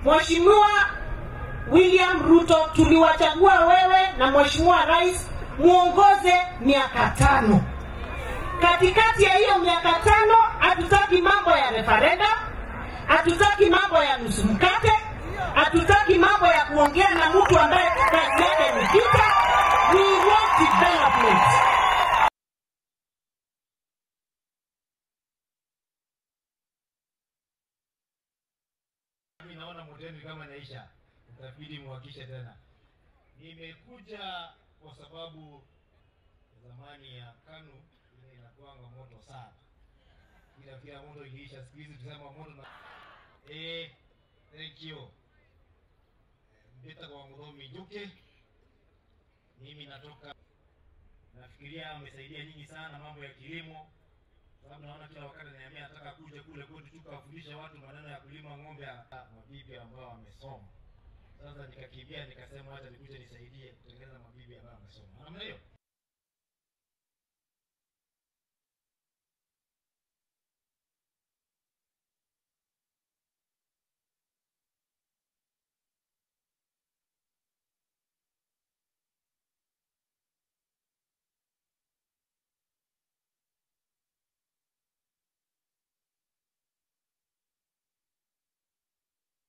Mheshimiwa William Ruto, tuliwachagua wewe na Mheshimiwa Rais muongoze miaka tano. Katikati ya hiyo miaka tano, hatutaki mambo ya referendum, hatutaki mambo ya nusu mkate, hatutaki mambo ya kuongea na mtu ambaye kazi yake ni vita. We want development. Mimi naona moteni kama naisha, itabidi muhakishe tena. Nimekuja kwa sababu zamani ya KANU ile inakuanga moto sana, kila kila moto iliisha. Siku hizi tusema moto na eh, thank you Mbita kwa Mudhomi Njuke. Mimi natoka, nafikiria amesaidia nyinyi sana mambo ya kilimo sababu naona kila wakati ananiambia nataka kuja kule kwetu tukawafundisha watu maneno ya kulima ng'ombe, mabibi ambao wamesoma. Sasa nikakimbia nikasema acha nikuje nisaidie kutengeneza mabibi ambao wamesoma. Namna hiyo